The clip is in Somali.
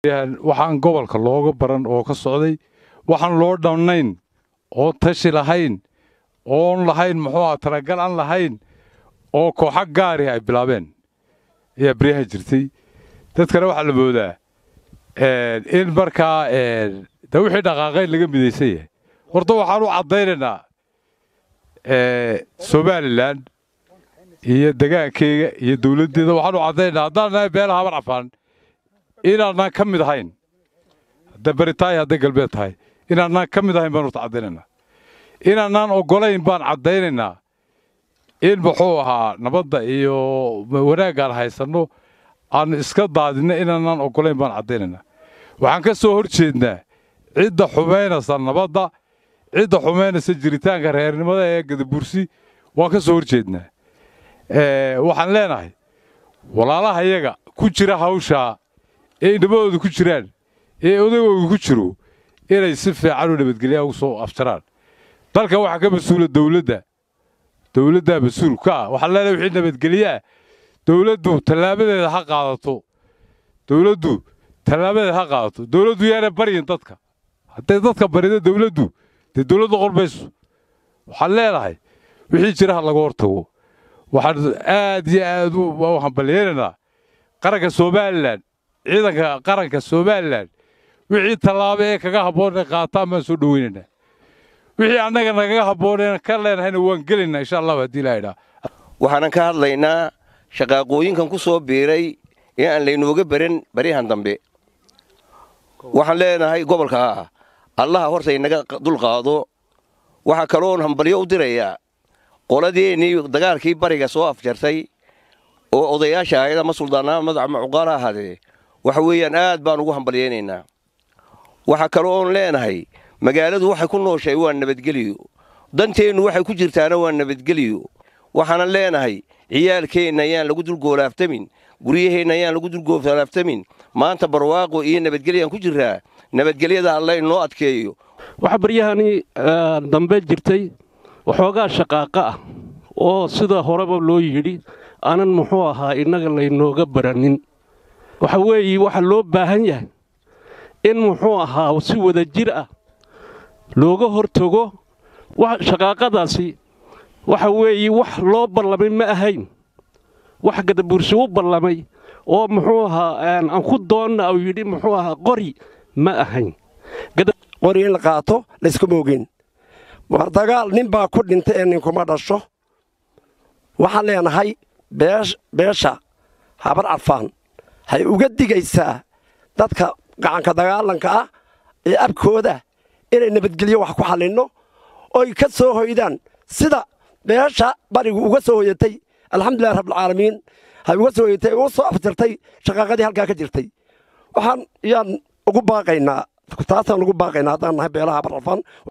waxaan gobolka looga baran oo ka socday waxaan loo dhamnayn oon tashi lahayn oon lahayn muxuu aha talagal aan lahayn oo kooxa gaari ay bilaabeen ayaa beryaha jirtay dadkana waxaa la moodaa in markaa de wixii dhaqaaqayn laga midaysan yahay horta waxaan u caddaynaynaa somalilan iyo degaankeyga iyo dowladdeeda waxaan u caddaynaynaa haddaan nahay beela habar cafaan inaanaan ka mid ahayn hadday bari tahay hadday galbeed tahay inaanaan ka mid ahayn baan horta caddaynaynaa inaanaan oggolayn baan caddaynaynaa in muxuu ahaa nabadda iyo wanaaggaan haysanno aan iska daadinno inaanaan oggolayn baan caddaynaynaa waxaan ka soo hor jeednaa cidda xumaynaysa nabadda cidda xumaynaysa jiritaanka reernimada ee gadabursi waan ka soo hor jeednaa waxaan leenahay walaalaha yaga ku jira hawshaa ee indhamadooda ku jiraan ee odagooda ku jiro inay si fiican u nabadgelyaa ugu soo afjaraan dalkan waxaa ka mas-uula dowladda dowladdaa mas-uul ka ah waxaan leenahay wixii nabadgelyaa dowladdu tallaabadeeda ha qaadato dowladdu tallaabadeeda ha qaadato dowladdu yaana baryin dadka hadday dadka barida dowladdu dee dowladdu qor mayso waxaan leenahay wixii jira ha laga hortago waxaan aad iyo aad u hambalyeeraynaa qaranka somalilan ciidanka qaranka somalilan wixii tallaabo ee kaga habboon ee qaataan baan soo dhoweynaynaa wixii annaga nagaga habbooneen ka leenahayna waan gelaynaa insha allahu haddii ilaa idhaa waxaanan ka hadlaynaa shaqaaqooyinkan ku soo biiray ee aan laynooga baran baryahan dambe waxaan leenahay gobolka ah allaha horta inaga dulqaado waxaa kaloon hambalyo u dirayaa qoladeennii dagaalkii bariga soo afjartay oo odayaasha ahayd ama suldaanaa madaxa macuqaal ha ahaadee waxa weeyaan aad baan ugu hambalyaynaynaa waxaa kaloo oon leenahay magaaladu waxay ku nooshahay waa nabadgeliyo danteennu waxay ku jirtaana waa nabadgeliyo waxaanan leenahay ciyaalkeenna ayaan lagu dulgoolaaftamin guryaheenna ayaan lagu dulgoolaaftamin maanta barwaaqo iyo nabadgelyaan ku jirraa nabadgelyada alla inoo adkeeyo waxaa baryahani dambe jirtay waxoogaa shaqaaqa ah oo sida horeba loo yidhi aanan muxuu ahaa innaga laynooga baranin waxa weeye waxaa loo baahan yahay in muxuu ahaa si wada jir ah looga hortago shaqaaqadaasi waxa weeye wax loo ballamay ma ahayn wax gadabuursi u ballamay oo muxuu ahaa aan ku doonna uu yidhi muxuu ahaa qori ma ahayn qori in la qaato layskuma ogeen war dagaal nin baa ku dhintay ee ninkuma dhasho waxaan leenahay beesha habar cadfaan hay uga digaysaa dadka gacanka dagaalanka ah ee abkooda inay nabadgelyo wax ku xallinno oy ka soo hoydaan sida beesha barigu uga soo hoyatay alxamdulilahi rabbilcaalamiin hay uga soo hoyatay uga soo afjartay shaqaaqadii halkaa ka jirtay waxaan yaan ugu baaqaynaa taasaan ugu baaqaynaa haddaan nahay beelaha habar cadfaan